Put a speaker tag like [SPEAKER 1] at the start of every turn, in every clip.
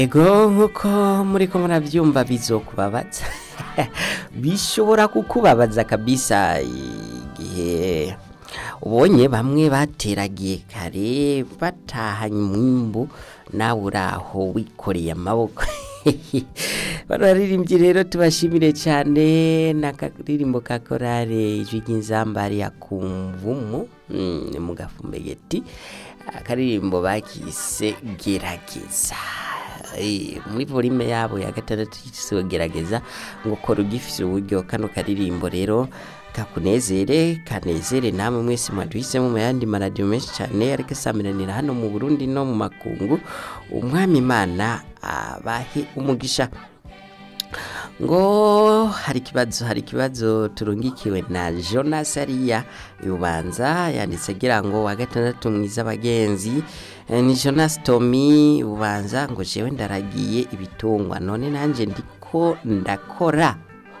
[SPEAKER 1] ego nk'uko muri ko murabyumva bizokubabaza bishobora kukubabaza kabisa igihe ubonye bamwe bateragiye kare batahanye umwimbu nawe uraho wikoreye amaboko bararirimbye rero tubashimire cyane n'akaririmbo ka korale ijwi ry'inzambari ya kumvumu mm, mu gafumbegeti akaririmbo bakise gerageza Eh, muri volume yabo ya gatandatu yitiriwe gerageza ngo kora ugifise uburyo kano karirimbo rero kakunezere kanezere namwe mwese mwaduhisemo mu yandi maradiyo menshi cyane ariko asamiranira hano mu burundi no mu makungu umwami imana abahe umugisha ngo hari ikibazo hari ikibazo turungikiwe na jonas ariya ubanza yanditse agira ngo wa gatandatu mwiza abagenzi Eh, ni jonas tomi ubanza ngo jewe ndaragiye ibitungwa none nanjye ndiko ndakora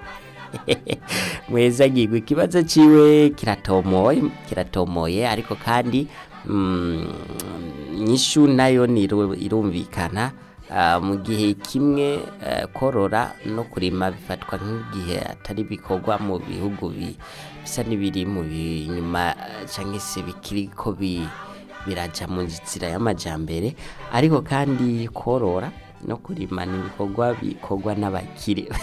[SPEAKER 1] mweza gigwa ikibazo ciwe kiratomoye kiratomoye ariko kandi mm, nyishu nayo niru- irumvikana Ah, mu gihe kimwe eh, korora no kurima bifatwa nk'igihe atari bikorwa mu bihugu bi- bisa n'ibiri mu bi- inyuma eh, cyangwa se bikiri ko bi- biraja mu nzira y'amajambere ariko kandi korora no kurima ni ibikorwa bikorwa n'abakire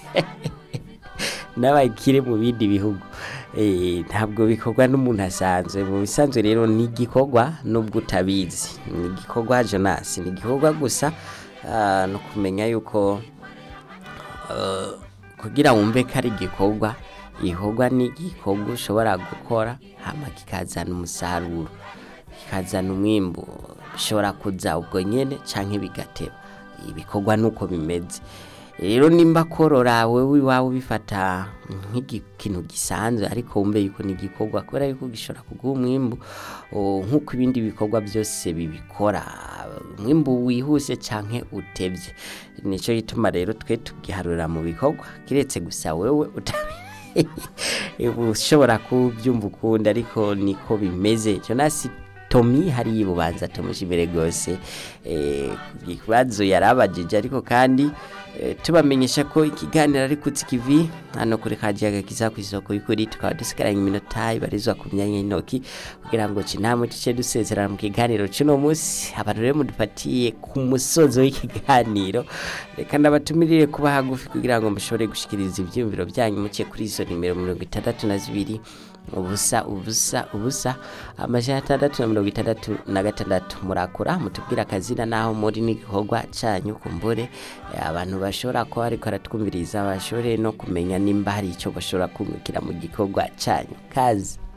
[SPEAKER 1] n'abakire mu bindi bihugu Eh, ntabwo bikorwa n'umuntu asanzwe mu bisanzwe rero ni igikorwa nubwo utabizi ni igikorwa jonas ni igikorwa gusa ah, no kumenya yuko eh, kugira wumve ko ari igikorwa igikorwa ni igikorwa ushobora gukora hama kikazana umusaruro kikazana umwimbu bishobora kuza ubwo nyene canke bigateba ibikorwa nuko bimeze rero nimba korora wewe iwawe ubifata nk'ikintu gisanzwe ariko wumve yuko ni igikorwa kubera yuko gishobora kuguha umwimbu o, nk'uko ibindi bikorwa byose bibikora umwimbu wihuse canke utevye nico gituma rero twe tugiharura mu bikorwa kiretse gusa wewe utabi ushobora kubyumva ukundi ariko niko bimeze Jonas Tomi hari bubanza tumushimire gose eh ikibazo yarabajije ariko kandi eh, tubamenyesha ko ikiganiro ari kutsi kivi hano kuri kajiyaga kiza ku isoko y'ukuri tukaba dusigaranye iminota ibarizwa ku myanya y'intoki kugira ngo cinamwe tuce dusezerana mu kiganiro cuno munsi abantu rero mudufatiye ku musozo w'ikiganiro reka ndabatumirire kuba hagufi kugira ngo mushobore gushikiriza ivyiyumviro byanyu muciye kuri izo nimero mirongo itandatu na zibiri ubusa ubusa ubusa amajana atandatu na mirongo itandatu na gatandatu murakura mutubwira akazina naho muri n'igikorwa canyu kumbure eh, abantu bashobora kuba ariko baratwumviriza bashobore no kumenya nimba hari ico bashobora kungukira mu gikorwa canyu kazi